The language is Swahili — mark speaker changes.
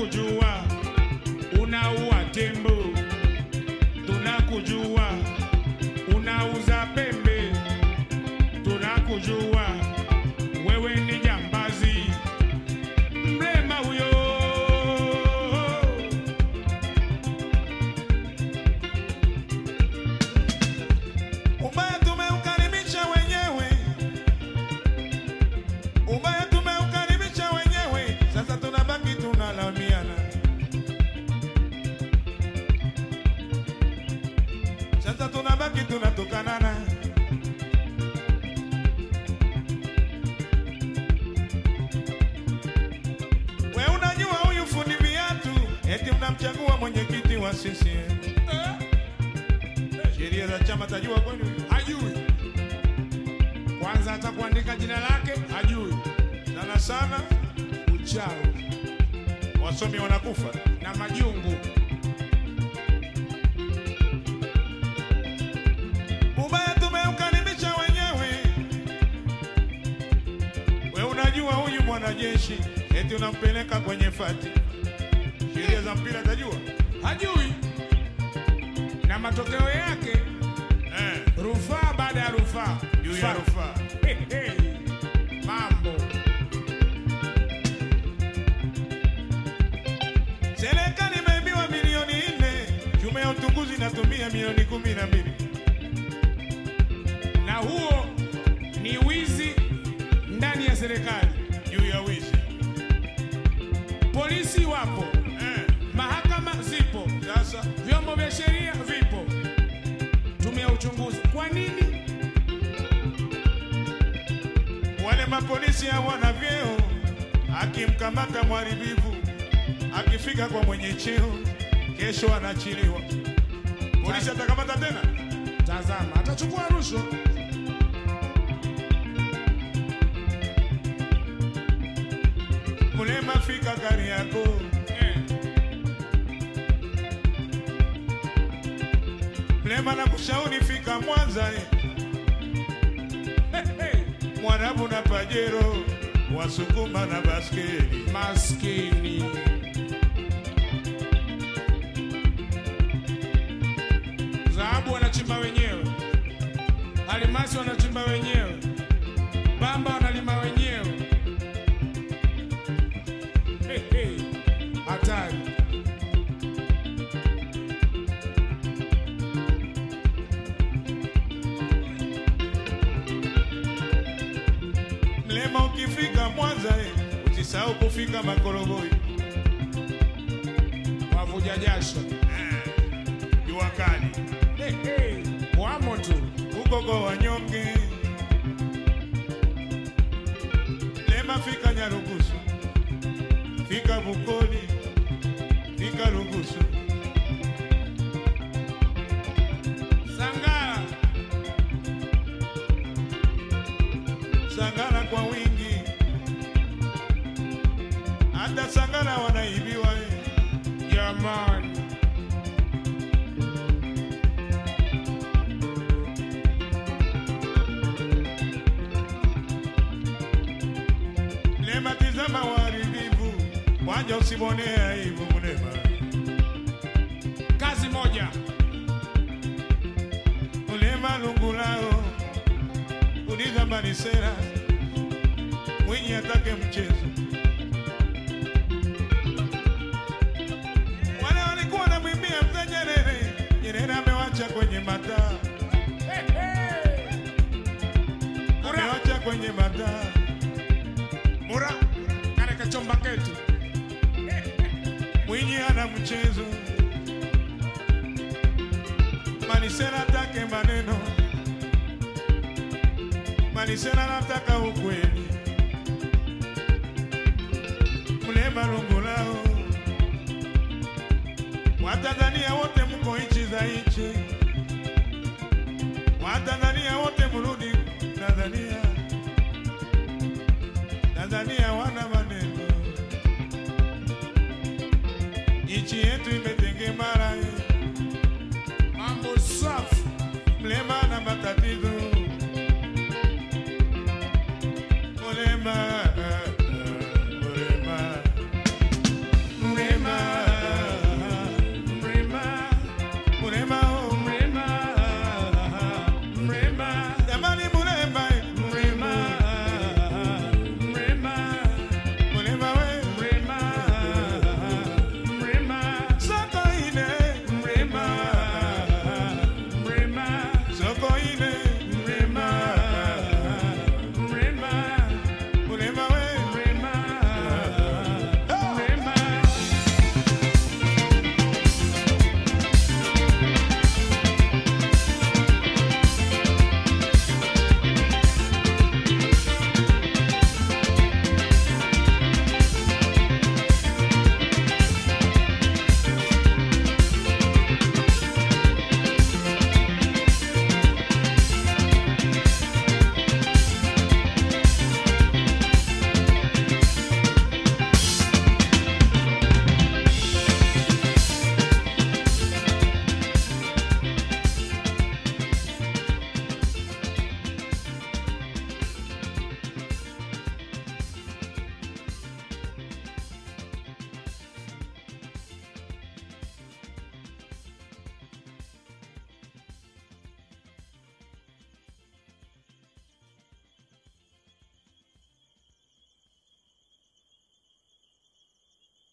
Speaker 1: tunakujua unaua tembo, tunakujua unauza pembe, tunakujua wewe ni jambazi, mrema huyo.
Speaker 2: Ubaya tumeukaribisha wenyewe, ubaya tumeukaribisha wenyewe, sasa tunabaki tunalaumiana. Sasa tunabaki tunatukanana. We unajua huyu fundi viatu, eti mnamchagua mwenyekiti wa CCM. Sheria za chama tajua kwani huyu?
Speaker 1: Hajui kwanza, hata kuandika jina lake hajui.
Speaker 2: sana sana
Speaker 1: Uchawi
Speaker 2: wasomi wanakufa.
Speaker 1: na majungu.
Speaker 2: Ubaya tumeukaribisha wenyewe. We unajua huyu mwanajeshi eti unampeleka kwenye fati, sheria za mpira tajua
Speaker 1: hajui na matokeo yake
Speaker 2: eh,
Speaker 1: rufaa baada ya rufaa
Speaker 2: juu ya
Speaker 1: Fa-
Speaker 2: rufaa.
Speaker 1: Hey, hey. mambo
Speaker 2: Serikali imeibiwa milioni nne, tume ya utunguzi inatumia milioni kumi na mbili.
Speaker 1: na huo ni wizi ndani ya serikali.
Speaker 2: juu ya wizi
Speaker 1: Polisi wapo,
Speaker 2: eh.
Speaker 1: mahakama zipo,
Speaker 2: Sasa
Speaker 1: vyombo vya sheria vipo, tume ya uchunguzi. Kwa nini
Speaker 2: wale mapolisi hawana vyeo, akimkamata mharibifu, akifika kwa mwenye cheo, kesho anaachiliwa. Polisi atakamata tena?
Speaker 1: Tazama, atachukua rushwa.
Speaker 2: Mulema fika gari yako
Speaker 1: Eh,
Speaker 2: Mlema na kushauri fika Mwanza eh.
Speaker 1: hey, hey.
Speaker 2: Mwarabu na pajero Wasukuma na baskeli
Speaker 1: Maskini dhahabu wanachimba wenyewe, almasi wanachimba wenyewe, bamba wanalima wenyewe. Hey, hey. Hatari.
Speaker 2: Mlema ukifika Mwanza eh, usisahau kufika Makorogoi
Speaker 1: wavuja jasho
Speaker 2: jua kali
Speaker 1: hey, hey. wamo tu
Speaker 2: huko kwa wanyonge. Mlema fika Nyarugusu, fika Bukoli, fika Rugusu,
Speaker 1: Sangara
Speaker 2: Sangara kwa wingi, hata Sangara wanaibiwa eh.
Speaker 1: jamani,
Speaker 2: Mlema tizama uharibifu, wanja usimwonee aibu Mlema.
Speaker 1: kazi moja
Speaker 2: Mlema lungu lao, uliza Manisera, Mwinyi atake mchezo. Wale walikuwa wanamwimbia mzee Nyerere, Nyerere amewacha kwenye mataa,
Speaker 1: hey, hey.
Speaker 2: amewacha kwenye mataa.
Speaker 1: mura kale kachomba ketu
Speaker 2: Mwinyi ana mchezo, Manisera atake maneno, Manisera anataka ukweli, Mlema lungu lao. Watanzania wote mko nchi za nchi, Watanzania wote mrudi Tanzania, Tanzania wana maneno nchi yetu imetengemara,
Speaker 1: mambo safi
Speaker 2: mlema na matatizo